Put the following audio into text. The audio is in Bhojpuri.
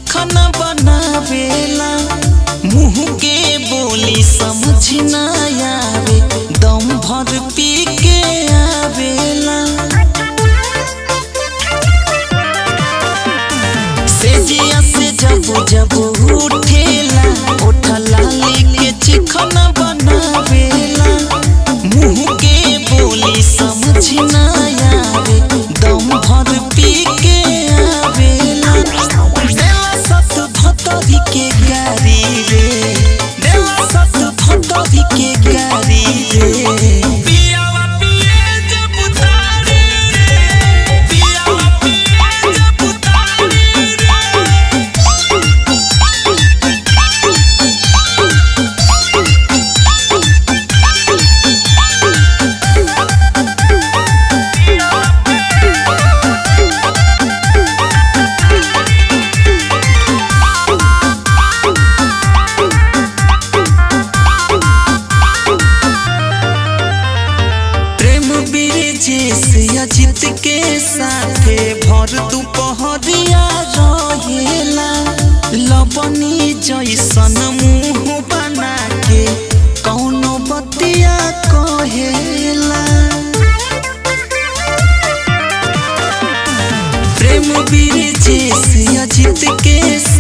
चिखना बनावेला मुंह के बोली समझ ना आवे दम भर पी के आवेला सेजिया से जब जब उठेला उठला लेके चिखना बनावेला मुंह के बोली समझ ना आवे दम भर पी के आवेला देला सत भतरी के गारी रे देला सत भतरी के गारी रे पियावा पिए जब उतारे रे पियावा पिए जब उतारे रे प्रेम ब्रिजेश अजित के साथे भर दुपहरिया रहेला लबनी जैसन मुंह बना के कौनो बतिया कहेला प्रेम ब्रिजेश अजित के